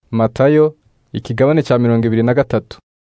Matayo ikigabane cya mirongo ibiri na gatatu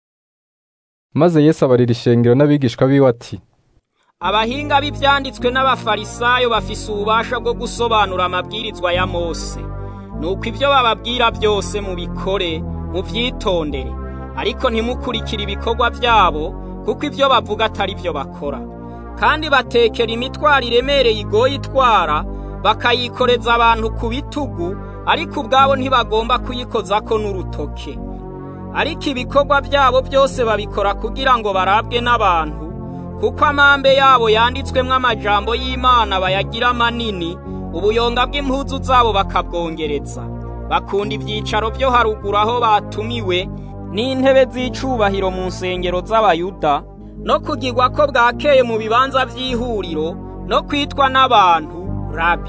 maze Yesu abarira ishengero n'abigishwa biwe ati abahinga b'ivyanditswe n'abafarisayo bafise ububasha bwo gusobanura amabwirizwa ya Mose nuko ivyo bababwira byose mubikore muvyitondere ariko ntimukurikire ibikorwa vyabo kuko ivyo bavuga atari vyo bakora kandi batekera imitwaro iremereye igoye itwara bakayikoreza abantu ku bitugu ariko ubwabo ntibagomba kuyikozako n'urutoke ariko ibikorwa byabo byose babikora kugira ngo barabwe n'abantu kuko amambe yabo yanditswemwo amajambo y'Imana bayagira manini ubuyonga bw'impuzu zabo bakabwongereza bakunda ivyicaro vyo haruguru aho batumiwe n'intebe z'icubahiro mu nsengero z'abayuda no kugirwa ko bwakeye mu bibanza vy'ihuriro no kwitwa n'abantu rabi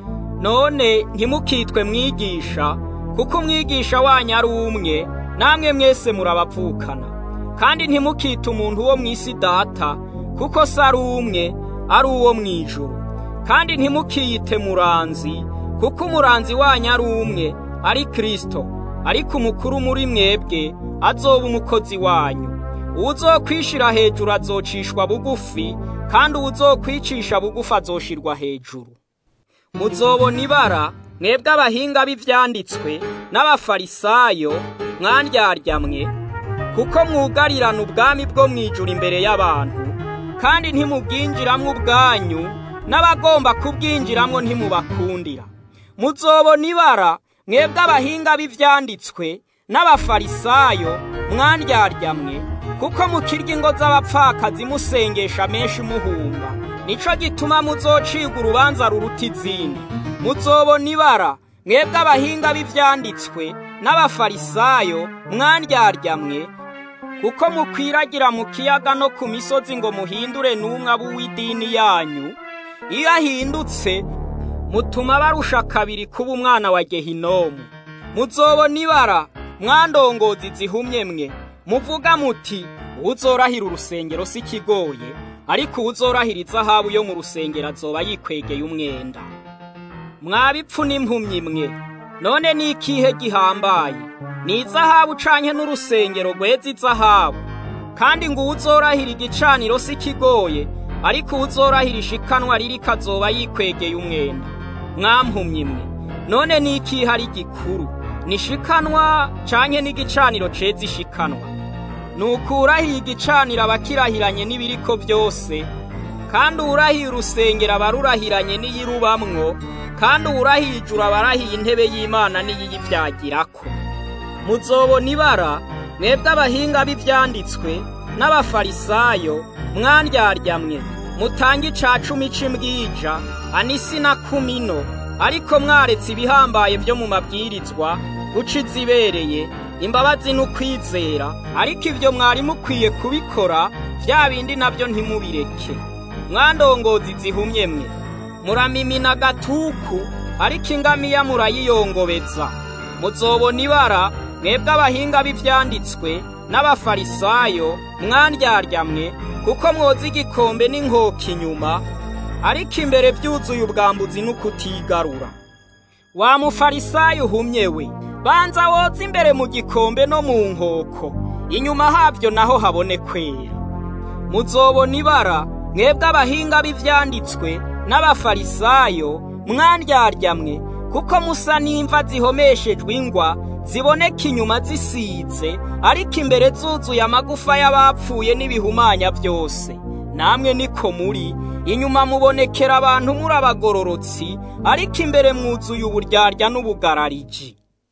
none ntimukitwe mwigisha kuko umwigisha wanyu ari umwe namwe mwese murabavukana kandi ntimukite umuntu wo mw'isi data kuko se ari umwe ari uwo mw'ijuru kandi ntimukiyite muranzi kuko umuranzi wanyu ari umwe ari Kristo ariko umukuru muri mwebwe azoba umukozi wanyu uwuzokwishira hejuru azocishwa bugufi kandi uwuzokwicisha bugufi azoshirwa hejuru muzobona ibara mwebwe abahinga b'ivyanditswe n'abafarisayo mwandyarya kuko mwugarirana ubwami bwo mwijuru imbere y'abantu kandi ntimubwinjiramwo ubwanyu n'abagomba kubwinjiramwo ntimubakundira muzobona ibara mwebwe abahinga b'ivyanditswe n'abafarisayo mwandyarya kuko mukirya ingo z'abapfakazi musengesha menshi muhumba nico gituma muzocirwa urubanza ruruta izindi muzobona ibara mwebwe abahinga b'ivyanditswe n'abafarisayo mwandyarya kuko mukwiragira mu kiyaga no ku misozi ngo muhindure n'umwe w'idini yanyu iyo ahindutse mutuma barusha kabiri kuba umwana wa gehinomu muzobona ibara mwandongozi zihumye mwe muvuga muti uwuzorahira urusengero si kigoye ariko uwuzorahira izahabu yo mu rusengero azoba yikwegeye umwenda mwabipfu n'impumyi mwe none ni ikihe gihambaye ni izahabu canke n'urusengero rweza izahabu kandi ngo uwuzorahira igicaniro si kigoye ariko uwuzorahira ishikanwa riri kazoba yikwegeye umwenda mwampumyi mwe none ni ikihe ari gikuru ni ishikanwa canke n'igicaniro ceza ishikanwa nuko urahiye igicaniro abakirahiranye n'ibiriko byose kandi uwurahiye urusengero aba rurahiranye n'iyirubamwo kandi uwurahiye ijuru aba arahiye intebe y'imana n'iyiyivyagirako muzobona ibara mwebwe abahinga b'ivyanditswe n'abafarisayo mwandyarya mutange ica cumi c'imbwija anisi na kumino ariko mwaretse ibihambaye vyo mu mabwirizwa guca izibereye imbabazi n'ukwizera ariko ivyo mwari mukwiye kubikora vya bindi navyo ntimubireke mwandongozi zihumye mwe muramimina agatuku ariko ingamiya murayiyongobeza muzobona ibara mwebwe abahinga b'ivyanditswe n'abafarisayo mwandyarya kuko mwoza igikombe n'inkoko inyuma ariko imbere vyuzuye ubwambuzi n'ukutigarura wa mufarisayo uhumye we banza woza imbere mu gikombe no mu nkoko inyuma havyo naho habone kwera muzobona ibara mwebwe abahinga b'ivyanditswe n'abafarisayo mwandyarya kuko musa n'imva zihomeshejwe ingwa ziboneka inyuma zisize ariko imbere zuzuye amagufa y'abapfuye n'ibihumanya byose namwe niko muri inyuma mubonekera abantu muri abagororotsi ariko imbere mwuzuye uburyarya n'ubugarariji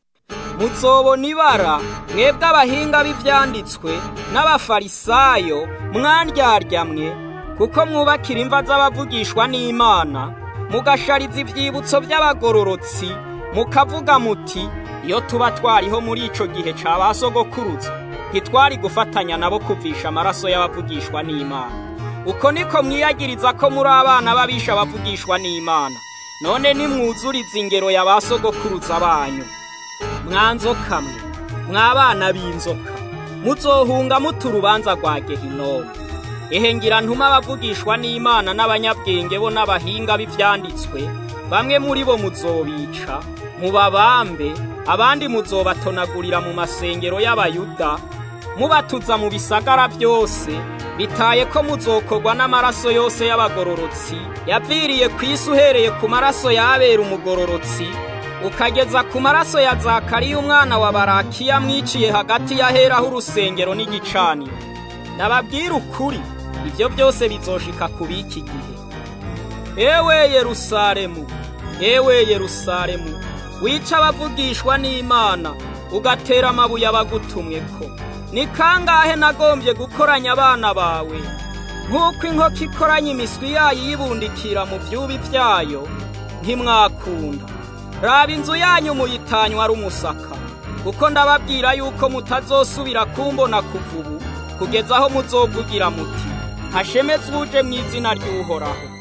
muzobona ibara mwebwe abahinga b'ivyanditswe n'abafarisayo mwandyarya kuko mwubakira imva z'abavugishwa n'imana mugashariza ivyibutso by'abagororotsi mukavuga muti iyo tuba twariho muri ico gihe ca ba sogokuruza ntitwari gufatanya nabo kuvisha amaraso y'abavugishwa n'imana uko niko mwiyagiriza ko muri abana b'abisha bavugishwa n'imana none nimwuzuriza ingero ya ba sogokuruza banyu mwanzoka mwe mwabana b'inzoka muzohunga muta urubanza rwa gehinomu ehe ngira ntuma abavugishwa n'imana n'abanyabwenge bo n'abahinga b'ivyanditswe bamwe muri bo muzobica mubabambe abandi muzobatonagurira mu masengero y'abayuda mubatuza mu bisagara byose bitaye ko muzokorwa n'amaraso yose y'abagororotsi yaviriye ku isi uhereye ku maraso y'abera umugororotsi ukageza ku maraso ya zakariya umwana wa barakiya mwiciye hagati y'aheraho urusengero n'igicaniro nababwira ukuri ibyo byose bizoshika ku b'iki gihe ewe yerusalemu ewe yerusalemu wica abavugishwa n'imana ugatera amabuye abagutumwe ko ni kangahe nagombye gukoranya abana bawe nk'uko inkoko ikoranya imiswi yayo iyibundikira mu byubi byayo ntimwakunda raba inzu yanyu muyitanywa ari umusaka kuko ndababwira yuko mutazosubira kumbona kuva ubu kugeza aho muzovugira muti hashemetse uje mu izina ry'uhoraho